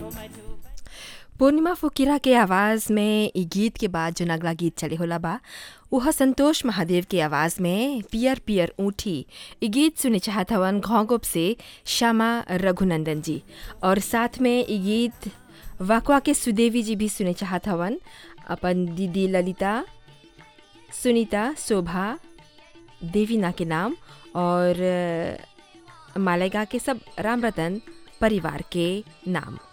पूर्णिमा फुकीरा के आवाज़ में ई गीत के बाद जो अगला गीत चले होला बा उह संतोष महादेव के आवाज़ में पियर पियर ऊँटी ई गीत सुने चाहत हवन घोंगुप से श्यामा रघुनंदन जी और साथ में ई गीत वाकवा के सुदेवी जी भी सुने चाहत हवन अपन दीदी ललिता सुनीता शोभा देवीना के नाम और अ, मालेगा के सब राम रतन परिवार के नाम